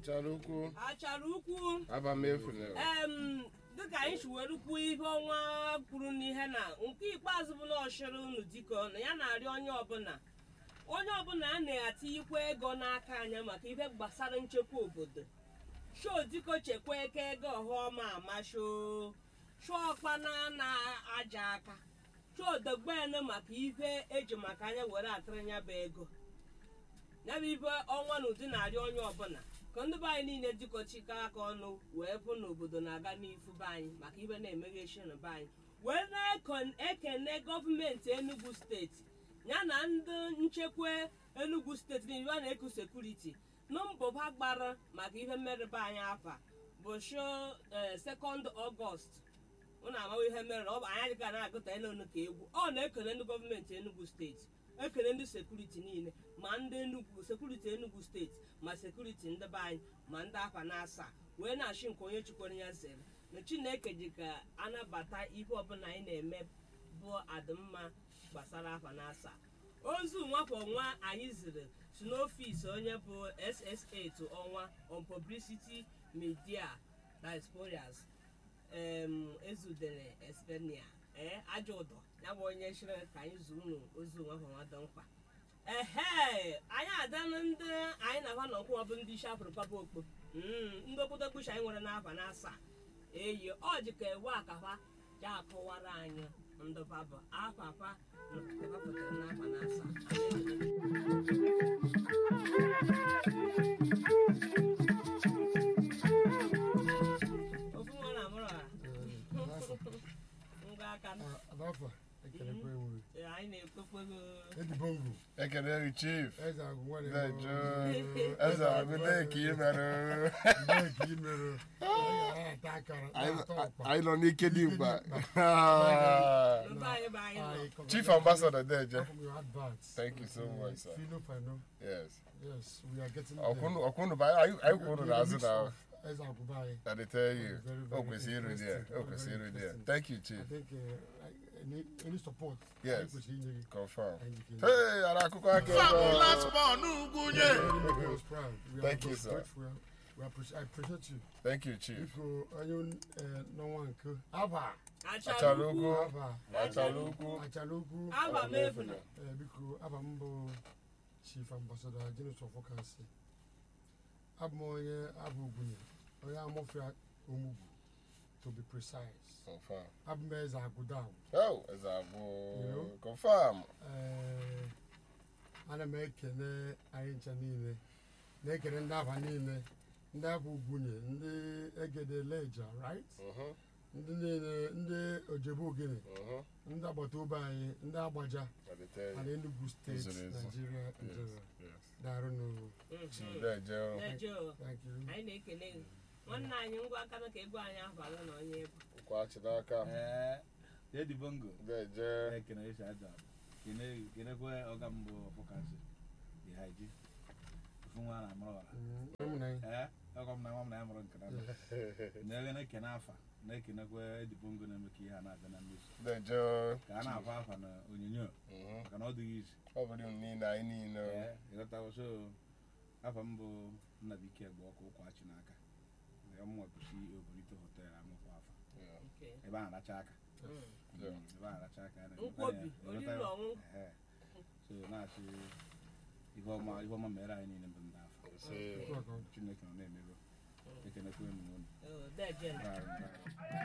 achara ukwu achara ukwu aba m efuna em dịka anyị si were kwuo ihe ọnwa kwuru n'ihe na nke ikpeazụ bụ na ọchịrị unu dịka na ya na-arịọ onye ọbụla onye ọbụla a na-atinyekwa ego n'aka anya maka ihe gbasara nchekwa obodo shoo dịko chekwa eke ego ọhụọma amasho shọọkpana na-aja aka shoo dogbene maka ihe eji maka anya were atara ya bụ ego ya bụ ibe ọnwa na ụdị na-arịọ onye ọbụla ka ndị be anyị niile dịkọchikọ aka ọnụ wee pụ n'obodo na-aga n'ifu be anyị maka ibe na-emeghechi na be anyị wee na-ekene gọọmenti enugu steeti ya na ndị nchekwa enugu steeti niile a na-eku sekuriti na mbọ ha gbara maka ihe mmerụ be anyị afa bụ sho sekọnd ọgọst ụnụ amaghị ihe mere na ọ bụ anyị ga na-agụta enu ka egwu ọ na-ekele ndị gọọmenti enugu steeti ekele ndị sekuriti niile ma ndị enugwu sekuriti enugu steeti ma sekuriti ndị be anyị ma ndị akwa na-asa wee na-achị nke onye chikwara ya zere na chineke ji ka anabata ihe ọbụla anyị na-eme bụ adịmma gbasara akwa na-asa ozu nwafọ nwa anyị ziri si n'ọfisi onye bụ ssa to ọnwa on publicity media diasporas em ezudere espenia ee ajọ ụdọ ya bụ onye chịrị ka anyị zuru unu ozu nwafọ nwa dị mkpa ehe anyị adanụ ndị anyị na-aba na nkwụwa bụ ndị isi afrịkaba okpo ndị obodo kpuchi anyị nwere n'afa na asaa eyi ọ ji ka ewe akafa ji akọwara anyị ndị babụ afafa na pụtara n'afa na asaa ofu nwa na amụrụ ha ngwa aka Adafa, ekelekwa enwe. Ee, anyị na-ekpekwego Edibongo, ekele gị chief eze agụ nwere Dejo, eze agụde ka ị mere Ndị ka ị mere, anyị ata akara, na-ata ọkpa. anyị nọ n'ike dị mkpa ndị be anyị bụ anyị nọ Anyị come chief back. ambassador Deje From your advance. Thank you so much, sir. Fino Fino. yes Yes, we are getting there. ọkwụnụ ọkwụnụ bụ anyị anyị kwụrụ n'azụ na Eze agụba anyị. I dey tell you Very, o very kwesịrị iru there interesting. o kwesịrị iru Very there interesting. thank you I chief think uh, any, any support. Yes. anyị kwesịrị inye gị. confirm Anyị ga-enye. hey ara akụkọ aka Fabulous ebe born ugwunye. Very make us proud. We are Thank you, sir. grateful. We appreciate, I appreciate you. thank you chief Biko, onye eh, n'ọnwa nke Aba, achara achara ugwu Aba, achara ugwu Achala Ukwu. aba m efuna Eh, biko aba m bụ chief ambassador James Ọfọkasị abụ m onye abụ ugwunye onye amụfịa omugwu to be precise confirm abụ m eze agụda oh eze abụ know? confirm ee ana m ekele anyị ncha niile na-ekele ndị aba niile ndị abụ ugwunye ndị egede leja right Mhm, ndị niile ndị ojebu ogene mhm. ndị agbata obi anyị ndị agbaja I dey tell na you Enugu steeti Ezo, ezo. Nigeria yes njere yes daarụ n'ụwa chief Deje na-eje thank you anyị na-ekele gị nwanne anyị ngwa aka na ka egwu anyị abalị na onye egwu kwachi n'aka Ee, Dedi Bongo. Deje Ekene isi aja. Kene kenekwe ọga mbụ ọfụkasị. Ihe ji. Ofu nwa na amụrụ ọra. Mm, ụmụnne anyị. Ee, ọgọ m na nwa m na ya mụrụ nke na na-ege na-ekene afa na-ekenekwe Edi Bongo na-eme ka ihe a na-abịa na mmezu. Deje Ka a na-afọ afa na onyonyo Mhm. maka na ọ dịghị izu. ọ bụrụ unu niile anyị niile Ee, ịghọtawo so afa m bụ Nnabike Egbe ọkụ ụkwachi n'aka. Ya mụnwa kwụsị Obolite Hotel amụkwa afa. Yeah. Okay. Ebe a na-aracha aka. Mm. Yeah. Mm, ebe a na-aracha aka. ya na- Nkwobi, ịghọta- oriri na ọṅụṅụ. Ehe. so na-achị ihe ọma ihe ọma mere anyị niile bụ ndị afọ Say, Okwu aka. chineke nọ na-emego ekenekwe unu unu Oh, Deje. Daalụ, daalụ.